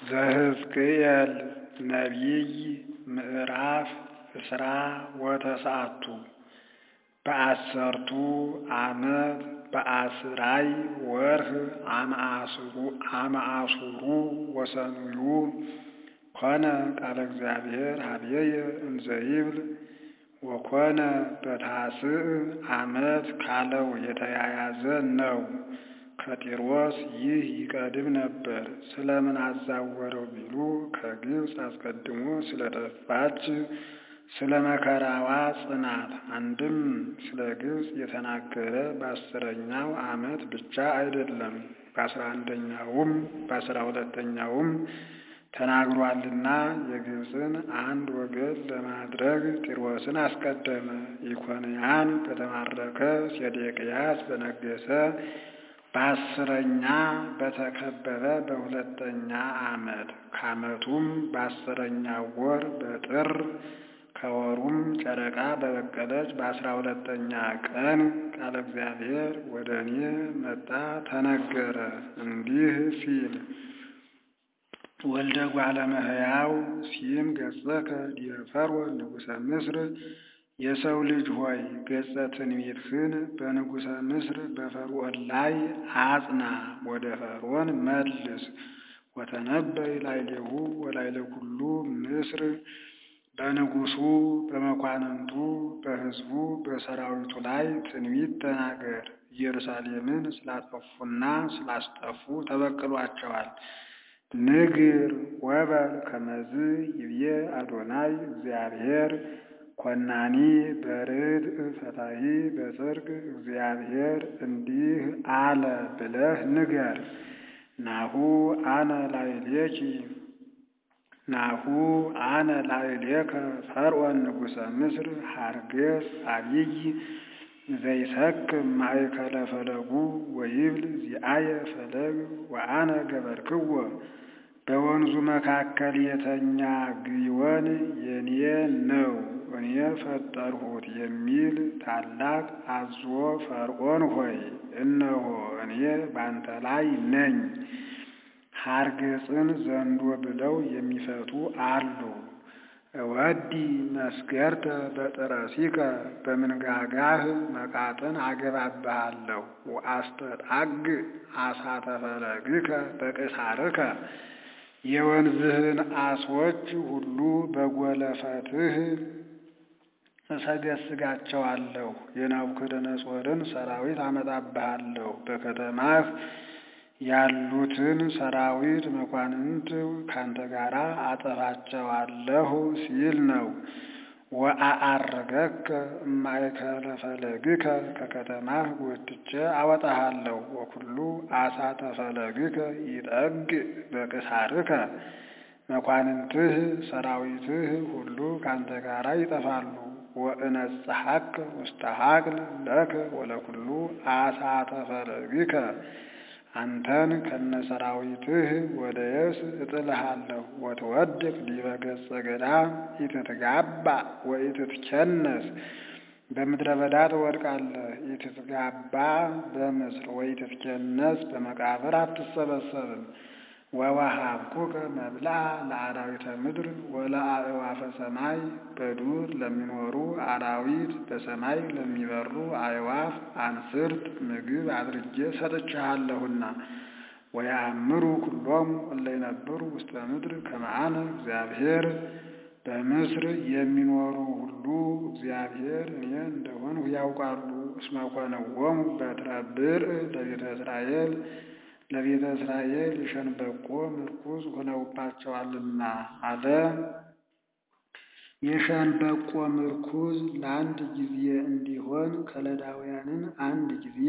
ዘሕዝቅኤል ነቢይ ምዕራፍ እስራ ወተስዓቱ በአሰርቱ ዓመት በአስራይ ወርኅ አመአሱሩ ወሰኑዩ ኮነ ቃለ እግዚአብሔር ኀበየ እንዘ ይብል ወኮነ በታስዕ ዓመት ካለው የተያያዘ ነው። ከጢሮስ ይህ ይቀድም ነበር። ስለምን አዛወረው ቢሉ ከግብፅ አስቀድሞ ስለጠፋች ስለ መከራዋ ጽናት። አንድም ስለ ግብፅ የተናገረ በአስረኛው ዓመት ብቻ አይደለም፣ በአስራ አንደኛውም በአስራ ሁለተኛውም ተናግሯልና የግብፅን አንድ ወገን ለማድረግ ጢሮስን አስቀደመ። ኢኮንያን በተማረከ ሴዴቅያስ በነገሰ በአስረኛ በተከበረ በሁለተኛ ዓመት ከዓመቱም በአስረኛው ወር በጥር ከወሩም ጨረቃ በበቀለች በአስራ ሁለተኛ ቀን ቃለ እግዚአብሔር ወደ እኔ መጣ ተነገረ እንዲህ ሲል ወልደ እጓለ እመሕያው ሲም ገጸከ ዲበ ፈርዖን ንጉሠ ምስር የሰው ልጅ ሆይ ገጸ ትንቢትህን በንጉሠ ምስር በፈርዖን ላይ አጽና፣ ወደ ፈርዖን መልስ። ወተነበይ ላዕሌሁ ወላዕለ ኩሉ ምስር በንጉሡ በመኳንንቱ በሕዝቡ በሰራዊቱ ላይ ትንቢት ተናገር። ኢየሩሳሌምን ስላጠፉና ስላስጠፉ ተበቅሏቸዋል። ንግር ወበል ከመዝ ይብዬ አዶናይ እግዚአብሔር ኮናኒ በርድእ ፈታሒ በጽድቅ እግዚአብሔር እንዲህ አለ ብለህ ንገር። ናሁ አነ ላዕሌኪ ናሁ አነ ላዕሌከ ፈርዖን ንጉሠ ምስር ሐርገጽ አቢይ ዘይሰክም ማእከለ ፈለጉ ወይብል ዚአየ ፈለግ ወአነ ገበርክዎ በወንዙ መካከል የተኛ ግዮን የኔ ነው እኔ ፈጠርሁት የሚል ታላቅ አዞ ፈርዖን ሆይ እነሆ እኔ ባንተ ላይ ነኝ። ሐርገጽን ዘንዶ ብለው የሚፈቱ አሉ። እወዲ መስገርተ በጥረሲከ በምንጋጋህ መቃጥን አገባብሃለሁ። ወአስተጣግ አሳተ ፈለግከ በቅሳርከ የወንዝህን አሶች ሁሉ በጎለፈትህ እሰገስጋቸዋለሁ። የናቡከደነጾርን ሰራዊት አመጣብሃለሁ። በከተማህ ያሉትን ሰራዊት መኳንንት ካንተ ጋር አጠፋቸዋለሁ ሲል ነው። ወአዐርገከ እማእከለ ፈለግከ ከከተማህ ጎትቼ አወጣሃለሁ። ወኩሉ አሳተ ፈለግከ ይጠግ በቅሳርከ መኳንንትህ ሰራዊትህ ሁሉ ካንተ ጋር ይጠፋሉ። ወእነጽሐከ ውስተ ሀቅል ለከ ወለኩሉ አሳተ ፈለግከ አንተን ከነሰራዊትህ ወደ የብስ እጥልሃለሁ። ወትወድቅ ዲበ ገጸ ገዳም ኢትትጋባ ወኢትትከነስ በምድረ በዳ ትወድቃለህ። ኢትትጋባ በምስር ወኢትትከነስ በመቃብር አትሰበሰብም። ወወሀብኩከ መብልዐ ለአራዊተ ምድር ወለአዕዋፈ ሰማይ በዱር ለሚኖሩ አራዊት በሰማይ ለሚበሩ አዕዋፍ አንስርት ምግብ አድርጌ ሰጥቼሃለሁና። ወየአምሩ ኩሎሙ እለ ይነብሩ ውስተ ምድር ከመ አነ እግዚአብሔር በምስር የሚኖሩ ሁሉ እግዚአብሔር እኔ እንደሆንሁ ያውቃሉ። እስመ ኮነዎሙ በትረ ብርዕ ለቤተ እስራኤል ለቤተ እስራኤል የሸንበቆ ምርኩዝ ሆነውባቸዋልና አለ። የሸንበቆ ምርኩዝ ለአንድ ጊዜ እንዲሆን ከለዳውያንን አንድ ጊዜ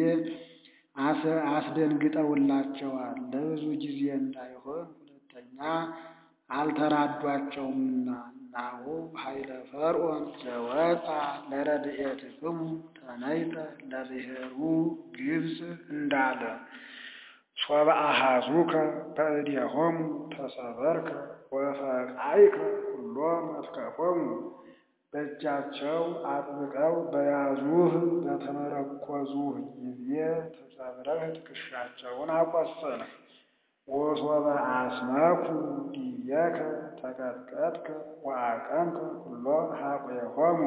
አስደንግጠውላቸዋል። ለብዙ ጊዜ እንዳይሆን ሁለተኛ አልተራዷቸውምና። ናሁ ኃይለ ፈርዖን ዘወፃ ለረድኤትክሙ ተነይተ ለብሔሩ ግብፅ እንዳለ ሶበ አሐዙከ በእዴሆሙ ተሰበርከ ወፈቃይከ ኩሎ መትከፎሙ በእጃቸው አጥብቀው በያዙህ በተመረኮዙህ ጊዜ ተሰብረህ ትከሻቸውን አቆሰልህ። ወሶበ አስመኩ ዲቤከ ተቀጥቀጥከ ወአቀምከ ኩሎ ኀቁየሆሙ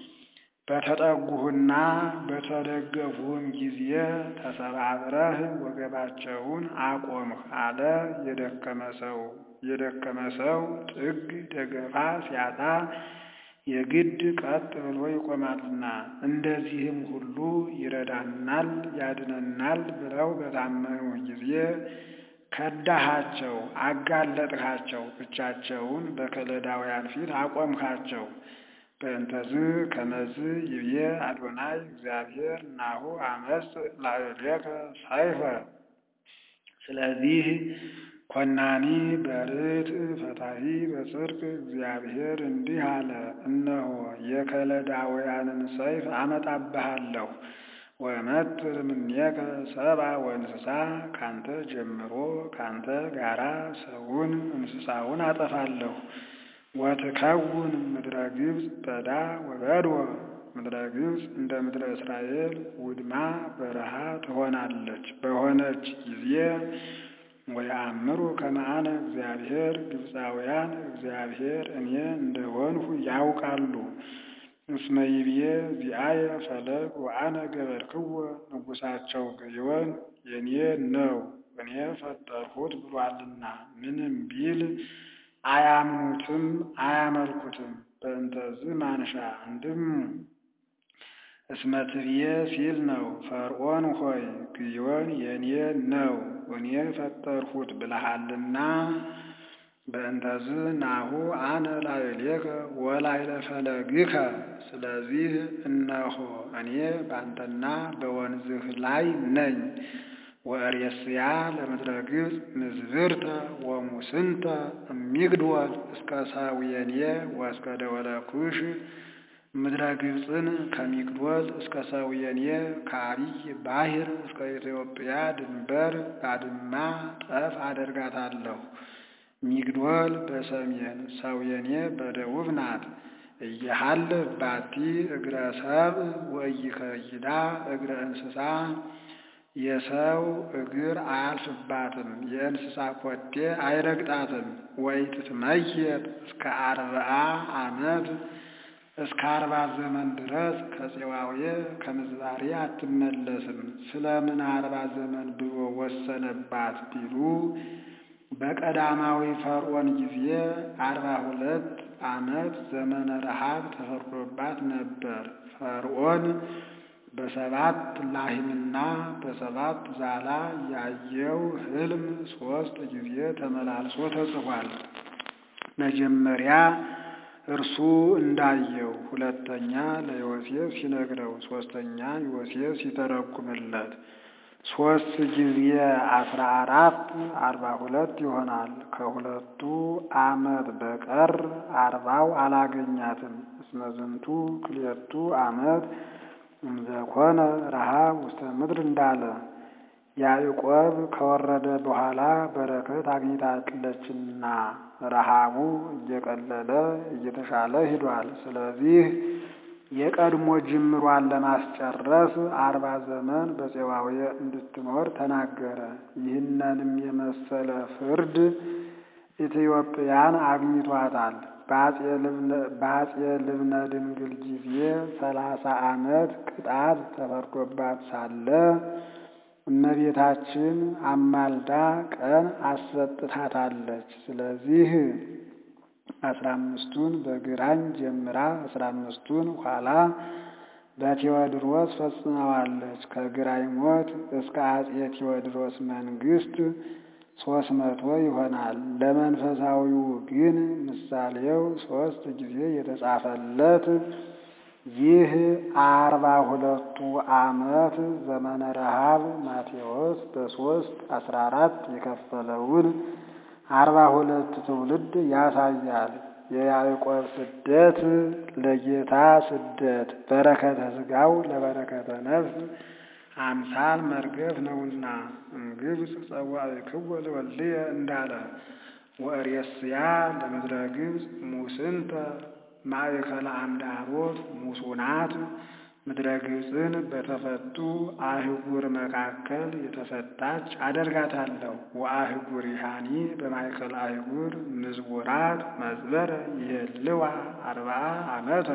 በተጠጉህና በተደገፉህም ጊዜ ተሰባብረህ ወገባቸውን አቆምህ አለ። የደከመ ሰው የደከመ ሰው ጥግ ደገፋ ሲያጣ የግድ ቀጥ ብሎ ይቆማልና እንደዚህም ሁሉ ይረዳናል ያድነናል ብለው በታመኑ ጊዜ ከዳሃቸው፣ አጋለጥካቸው፣ ብቻቸውን በከለዳውያን ፊት አቆምካቸው። በእንተዝ ከመዝ ይብዬ አዶናይ እግዚአብሔር ናሁ አመፅ ላዕሌከ ሰይፈ። ስለዚህ ኮናኒ በርትዕ ፈታሒ በጽድቅ እግዚአብሔር እንዲህ አለ፣ እነሆ የከለዳውያንን ሰይፍ አመጣብሃለሁ። ወመትር እምኔከ ሰብአ ወእንስሳ ካንተ ጀምሮ ካንተ ጋራ ሰውን እንስሳውን አጠፋለሁ። ወትከውን ምድረ ግብፅ በዳ ወበድወ ምድረ ግብፅ እንደ ምድረ እስራኤል ውድማ በረሃ ትሆናለች። በሆነች ጊዜ ወየአምሩ ከመ አነ እግዚአብሔር ግብፃውያን እግዚአብሔር እኔ እንደሆንሁ ያውቃሉ። እስመ ይብዬ ዚአየ ፈለግ ወአነ ገበርክዎ ንጉሳቸው ግዮን የኔ ነው እኔ ፈጠርሁት ብሏልና ምንም ቢል አያምኑትም አያመልኩትም። በእንተዝ ማንሻ አንድም እስመ ትብዬ ሲል ነው። ፈርዖን ሆይ ግዮን የኔ ነው እኔ ፈጠርሁት ብለሃልና በእንተዝ ናሁ አነ ላዕሌከ ወላዕለ ፈለግከ። ስለዚህ እነሆ እኔ ባንተና በወንዝህ ላይ ነኝ። ወእሬስያ ለምድረ ግብፅ ምዝብርተ ወሙስንተ እሚግድወል እስከ ሰውየንየ ወእስከ ደወለ ኩሽ ምድረ ግብፅን ከሚግድወል እስከ ሰውየንየ ከአቢይ ባሕር እስከ ኢትዮጵያ ድንበር ባድማ ጠፍ አደርጋታለሁ። ሚግድወል በሰሜን ሰውየኔ በደቡብ ናት። እየሃልፍ ባቲ እግረ ሰብእ ወኢይከይዳ እግረ እንስሳ የሰው እግር አያልፍባትም፣ የእንስሳ ኮቴ አይረግጣትም። ወኢትትመየጥ እስከ አርብዓ ዓመት እስከ አርባ ዘመን ድረስ ከፄዋዌ ከምዝባሬ አትመለስም። ስለምን አርባ ዘመን ብሎ ወሰነባት ቢሉ በቀዳማዊ ፈርዖን ጊዜ አርባ ሁለት ዓመት ዘመነ ረሃብ ተፈርዶባት ነበር። ፈርዖን በሰባት ላሂምና በሰባት ዛላ ያየው ሕልም ሦስት ጊዜ ተመላልሶ ተጽፏል። መጀመሪያ እርሱ እንዳየው፣ ሁለተኛ ለዮሴፍ ሲነግረው፣ ሦስተኛ ዮሴፍ ሲተረጉምለት ሦስት ጊዜ አስራ አራት አርባ ሁለት ይሆናል። ከሁለቱ ዓመት በቀር አርባው አላገኛትም። እስመ ዝንቱ ክልኤቱ ዓመት እምዘኮነ ረሃብ ውስተ ምድር እንዳለ ያዕቆብ ከወረደ በኋላ በረከት አግኝታለችና ረሃቡ እየቀለለ እየተሻለ ሂዷል። ስለዚህ የቀድሞ ጅምሯን ለማስጨረስ አርባ ዘመን በፄዋዌ እንድትኖር ተናገረ። ይህንንም የመሰለ ፍርድ ኢትዮጵያን አግኝቷታል። በአፄ ልብነ ድንግል ጊዜ ሰላሳ ዓመት ቅጣት ተፈርዶባት ሳለ እመቤታችን አማልዳ ቀን አሰጥታታለች። ስለዚህ አስራ አምስቱን በግራኝ ጀምራ አስራ አምስቱን ኋላ በቴዎድሮስ ፈጽመዋለች። ከግራኝ ሞት እስከ አፄ ቴዎድሮስ መንግስት ሶስት መቶ ይሆናል። ለመንፈሳዊው ግን ምሳሌው ሶስት ጊዜ የተጻፈለት ይህ አርባ ሁለቱ ዓመት ዘመነ ረሃብ ማቴዎስ በሶስት አስራ አራት የከፈለውን አርባ ሁለት ትውልድ ያሳያል። የያዕቆብ ስደት ለጌታ ስደት በረከተ ሥጋው ለበረከተ ነፍስ አምሳል መርገፍ ነውና እምግብፅ ጸዋዕክዎ ለወልድየ እንዳለ ወእሬስያ ለምድረ ግብፅ ሙስንተ ማእከለ አምደ አቦት ሙሱናት ምድረ ግብፅን በተፈቱ አህጉር መካከል የተፈታች አደርጋታለሁ። ወአህጉር ይሃኒ በማእከል አህጉር ምዝቡራት መዝበረ ይሄልዋ አርብዓ ዓመተ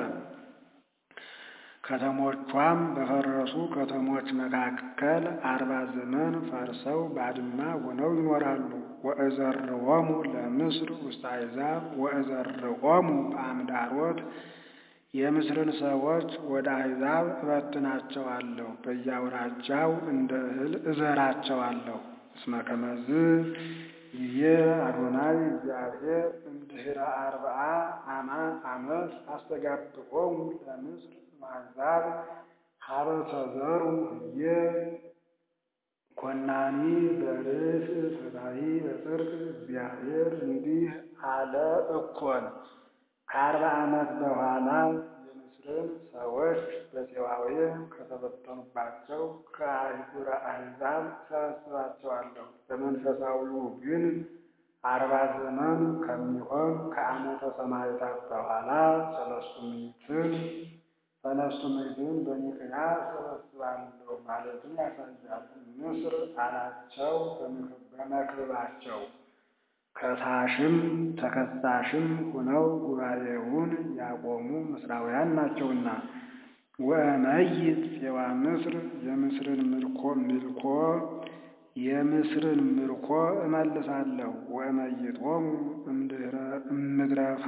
ከተሞቿም በፈረሱ ከተሞች መካከል አርባ ዘመን ፈርሰው ባድማ ሆነው ይኖራሉ። ወእዘርዎሙ ለምስር ውስተ አሕዛብ ወእዘርዎሙ በአምዳሮት የምስርን ሰዎች ወደ አሕዛብ እበትናቸዋለሁ፣ በየአውራጃው እንደ እህል እዘራቸዋለሁ። እስመ ከመዝ ይቤ አዶናይ እግዚአብሔር እምድኅረ አርብዓ ዓመት አስተጋብኦሙ ለምስር አሕዛብ ሀበ ተዘሩ ህዬ ኮናኒ በርስ ፈታሒ በጽድቅ እግዚአብሔር እንዲህ አለ እኮን ከአርባ ዓመት በኋላ የምስርን ሰዎች በፄዋዌ ከተበተኑባቸው ከአህጉረ አሕዛብ ሰበስባቸዋለሁ። በመንፈሳዊው ግን አርባ ዘመን ከሚሆን ከዓመተ ሰማዕታት በኋላ ሰለስቱ ምዕትን ሰለስቱ ምዕትን በኒቅያ ሰበስባለሁ ማለትን ያሳያል። ምስር አላቸው በመክብባቸው ከሳሽም ተከሳሽም ሆነው ጉባኤውን ያቆሙ ምስራውያን ናቸውና። ወእመይት ፄዋ ምስር የምስርን ምርኮ ምልኮ የምስርን ምርኮ እመልሳለሁ። ወእመይጦሙ እምድረፋ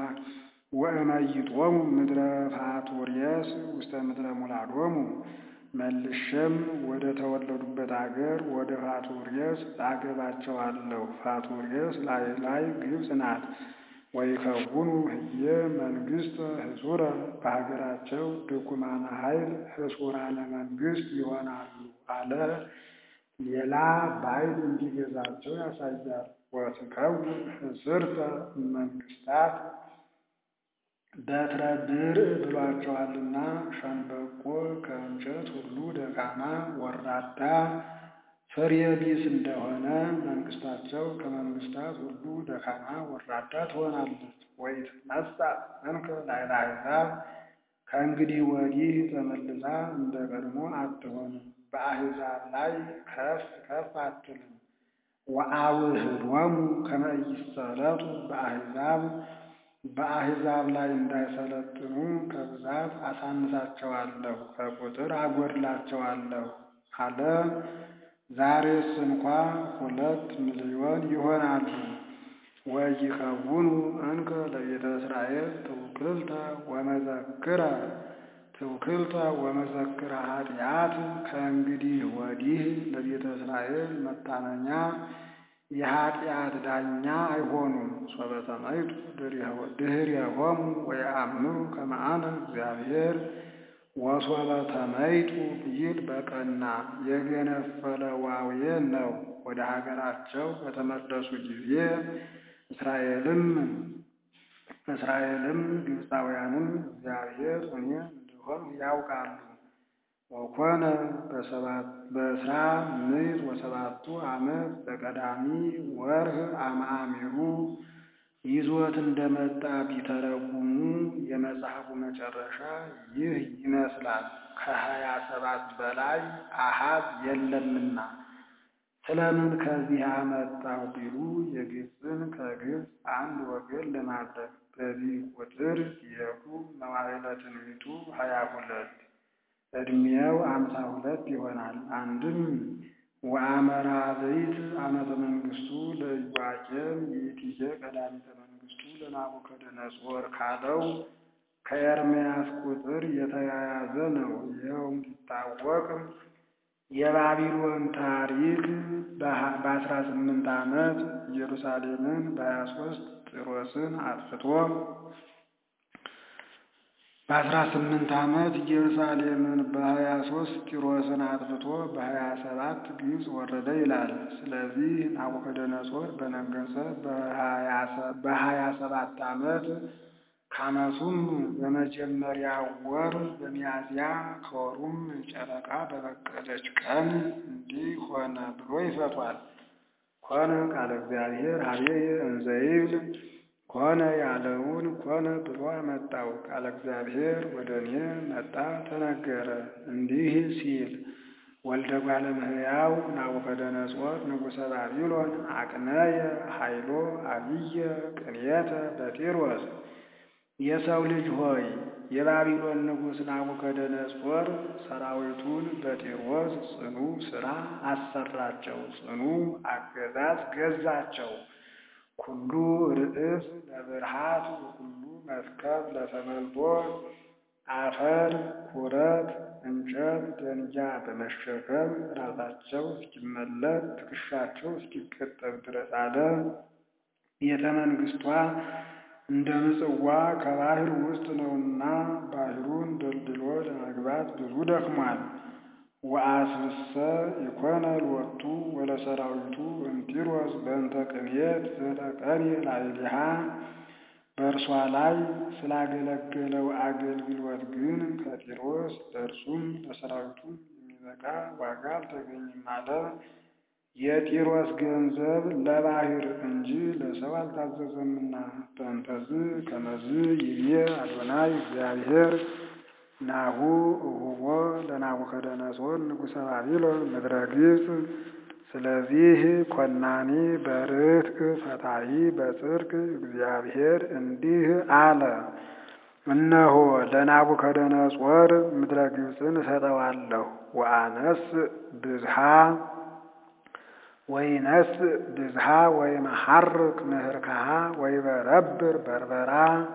ወእመይጦሙ ምድረ ፋቱርየስ ውስተ ምድረ ሙላዶሙ መልሼም ወደ ተወለዱበት አገር ወደ ፋቱርየስ አገባቸዋለሁ። ፋቱርየስ ላይ ላይ ግብፅ ናት። ወይከውኑ ህየ መንግሥተ ህሱረ በሀገራቸው ድኩማነ ኃይል ህሱራነ መንግሥት ይሆናሉ አለ። ሌላ ባይል እንዲገዛቸው ያሳያል። ወትከውን ህስርተ መንግሥታት በትረ ብርዕ ብሏቸዋልና ሸንበቆ ከእንጨት ሁሉ ደካማ ወራዳ ፍሬ ቢስ እንደሆነ መንግስታቸው ከመንግስታት ሁሉ ደካማ ወራዳ ትሆናለች። ወይትነሣ እንከ ላዕለ አሕዛብ ከእንግዲህ ወዲህ ተመልሳ እንደ ቀድሞ አትሆንም፣ በአሕዛብ ላይ ከፍ ከፍ አትልም። ወአውህዶሙ ከመ ኢይሰለጡ በአሕዛብ በአሕዛብ ላይ እንዳይሰለጥኑ ከብዛት አሳንሳቸዋለሁ፣ ከቁጥር አጎድላቸዋለሁ አለ። ዛሬስ እንኳ ሁለት ሚሊዮን ይሆናሉ። ወይከውኑ እንከ ለቤተ እስራኤል ትውክልተ ወመዘክረ ትውክልተ ወመዘክረ ኃጢአት ከእንግዲህ ወዲህ ለቤተ እስራኤል መታመኛ የኃጢአት ዳኛ አይሆኑም። ሶበ ሰማዕቱ ድኅሬሆሙ ወየአምሩ ከመ አነ እግዚአብሔር ወሶበ ተመይጡ ቢል በቀና የገነፈለ ዋዌ ነው። ወደ ሀገራቸው በተመለሱ ጊዜ እስራኤልም እስራኤልም ግብፃውያንም እግዚአብሔር እኔ እንደሆን ያውቃሉ። ወኮነ በእስራ ምዕት ወሰባቱ ዓመት በቀዳሚ ወርህ አማሚሩ ይዞት እንደመጣ ቢተረጉሙ የመጽሐፉ መጨረሻ ይህ ይመስላል። ከሀያ ሰባት በላይ አሃዝ የለምና ስለምን ከዚህ አመጣው ቢሉ የግብፅን ከግብፅ አንድ ወገን ለማድረግ በዚህ ቁጥር የቱ መዋዕለ ትንቢቱ ሀያ ሁለት ዕድሜው አምሳ ሁለት ይሆናል። አንድም ወአመራብዕት ዓመተ መንግሥቱ ለኢዮአቄም ይእቲኬ ቀዳሚተ መንግሥቱ ለናቡከደነፆር ካለው ከኤርምያስ ቁጥር የተያያዘ ነው። ይኸው እንዲታወቅ የባቢሎን ታሪክ በአስራ ስምንት ዓመት ኢየሩሳሌምን በሀያ ሶስት ጢሮስን አጥፍቶ በአስራ ስምንት ዓመት ኢየሩሳሌምን በሀያ ሶስት ጢሮስን አጥፍቶ በሀያ ሰባት ግብፅ ወረደ ይላል። ስለዚህ ናቡከደነፆር በነገሰ በሀያ ሰባት ዓመት ከዓመቱም በመጀመሪያው ወር በሚያዝያ ከወሩም ጨረቃ በበቀለች ቀን እንዲህ ሆነ ብሎ ይፈቷል። ኮነ ቃለ እግዚአብሔር ሀቤየ እንዘ ይብል ሆነ ያለውን ኮነ ብሎ አመጣው። ቃለ እግዚአብሔር ወደ እኔ መጣ ተነገረ እንዲህ ሲል ወልደ እጓለ እመሕያው ናቡከደነፆር ንጉሠ ባቢሎን አቅነየ ኃይሎ አብየ ቅንየተ በጢሮስ የሰው ልጅ ሆይ የባቢሎን ንጉሥ ናቡከደነፆር ሰራዊቱን በጢሮስ ጽኑ ሥራ አሰራቸው፣ ጽኑ አገዛዝ ገዛቸው። ኩሉ ርእስ ለብርሃት ወኩሉ መርከብ ለተመልጦ አፈር ኩረት እንጨት ደንጊያ በመሸከም ራሳቸው እስኪመለጥ ትከሻቸው እስኪቀጠብ ድረስ አለ። ቤተ መንግሥቷ እንደ ምጽዋ ከባህር ውስጥ ነውና ባህሩን ደልድሎ ለመግባት ብዙ ደክሟል። ወአስብሰ ኢኮነ ሎቱ ወለሰራዊቱ እምጢሮስ በእንተ ቅንየት ዘተቀንየ ላዕሌሃ በእርሷ ላይ ስላገለገለው አገልግሎት ግን ከጢሮስ ለእርሱም ለሰራዊቱም የሚበቃ ዋጋ አልተገኘም አለ። የጢሮስ ገንዘብ ለባህር እንጂ ለሰው አልታዘዘምና። በእንተዝ ከመዝ ይቤ አዶናይ እግዚአብሔር ናሁ እሁቦ ለናቡከደነፆር ንጉሠ ባቢሎን ምድረ ግብፅ። ስለዚህ ኮናኒ በርትዕ ፈታሒ በጽድቅ እግዚአብሔር እንዲህ አለ፣ እነሆ ለናቡከደነፆር ምድረ ግብፅን እሰጠዋለሁ። ወአነስ ብዝሃ ወይነስ ብዝሃ ወይመሐርቅ ምህርካሃ ወይበረብር በርበራ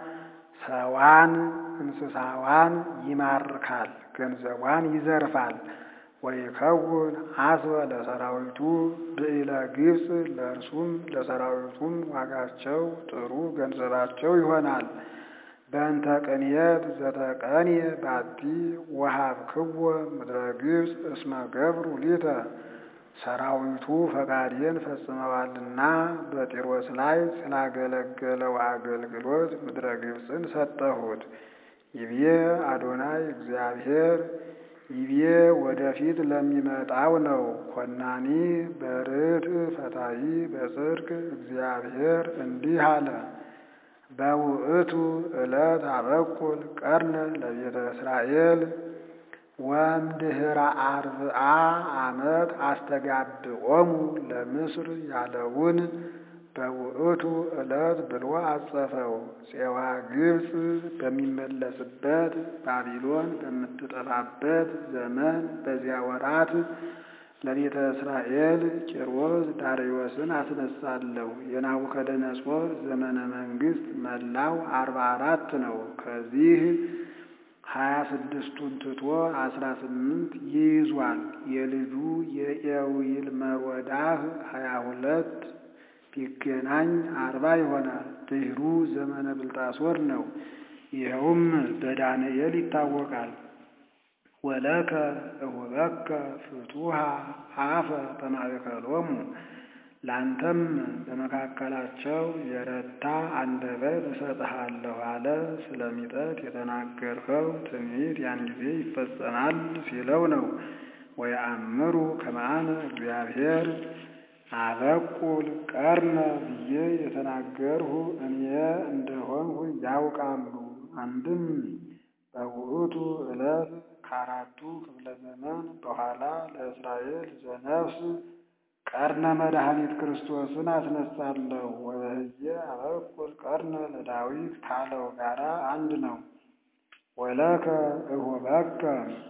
ሰዋን እንስሳዋን ይማርካል፣ ገንዘቧን ይዘርፋል። ወይከውን አስበ ለሰራዊቱ ብዕለ ግብፅ ለእርሱም ለሰራዊቱም ዋጋቸው ጥሩ ገንዘባቸው ይሆናል። በእንተ ቅንየት ዘተቀንየ ባቲ ወሀብክዎ ምድረ ግብፅ እስመ ገብሩ ሊተ ሰራዊቱ ፈቃዴን ፈጽመዋልና በጢሮስ ላይ ስላገለገለው አገልግሎት ምድረ ግብፅን ሰጠሁት። ይቤ አዶናይ እግዚአብሔር ይቤ ወደፊት ለሚመጣው ነው። ኮናኒ በርትዕ ፈታሒ በጽድቅ እግዚአብሔር እንዲህ አለ። በውእቱ ዕለት አበቁል ቀርነ ለቤተ እስራኤል ወእምድኅረ አርብዓ ዓመት አስተጋብኦሙ ለምስር ያለውን በውእቱ ዕለት ብሎ አጸፈው። ፄዋ ግብፅ በሚመለስበት ባቢሎን በምትጠፋበት ዘመን በዚያ ወራት ለቤተ እስራኤል ቂሮስ ዳርዮስን አስነሳለሁ። የናቡከደነፆር ዘመነ መንግስት መላው አርባ አራት ነው። ከዚህ ሀያ ስድስቱን ትቶ አስራ ስምንት ይይዟል። የልጁ የኤዊል መሮዳህ ሀያ ሁለት ቢገናኝ አርባ ይሆናል። ድህሩ ዘመነ ብልጣሶር ነው። ይኸውም በዳንኤል ይታወቃል። ወለከ እሁበከ ፍቱሃ አፈ በማእከሎሙ ላንተም በመካከላቸው የረታ አንደበት እሰጥሃለሁ አለ። ስለሚጠት የተናገርኸው ትንቢት ያን ጊዜ ይፈጸማል ሲለው ነው። ወየአምሩ ከመአነ እግዚአብሔር አበቁል ቀርነ ብዬ የተናገርሁ እኔ እንደሆንሁ ያውቃሉ። አንድም በውእቱ ዕለት ከአራቱ ክፍለ ዘመን በኋላ ለእስራኤል ዘነፍስ ቀርነ መድኃኒት ክርስቶስን አስነሳለሁ። ወበህየ አበቁል ቀርነ ለዳዊት ካለው ጋራ አንድ ነው። ወለከ እሁበከ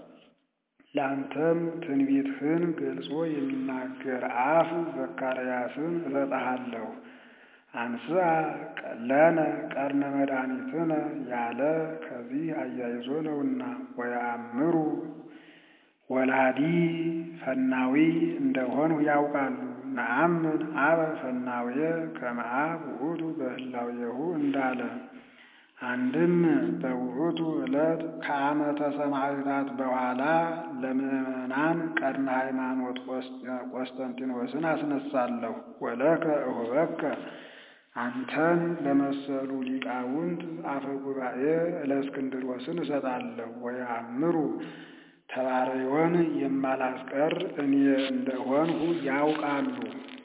ለአንተም ትንቢትህን ገልጾ የሚናገር አፍ ዘካርያስን እሰጥሃለሁ። አንስአ ለነ ቀርነ መድኃኒትነ ያለ ከዚህ አያይዞ ነውና ወየአምሩ ወላዲ ፈናዊ እንደሆንሁ ያውቃሉ። ነአምን አበ ፈናውየ ከመ አብ ውእቱ በህላዌሁ እንዳለ አንድም በውእቱ ዕለት ከዓመተ ሰማዕታት በኋላ ለምዕመናን ቀድመ ሃይማኖት ቆስጠንጢኖስን አስነሳለሁ። ወለከ እሁበከ አንተን ለመሰሉ ሊቃውንት አፈ ጉባኤ እለእስክንድሮስን እሰጣለሁ። ወየአምሩ ተባረዮን የማላስቀር እኔ እንደሆንሁ ያውቃሉ።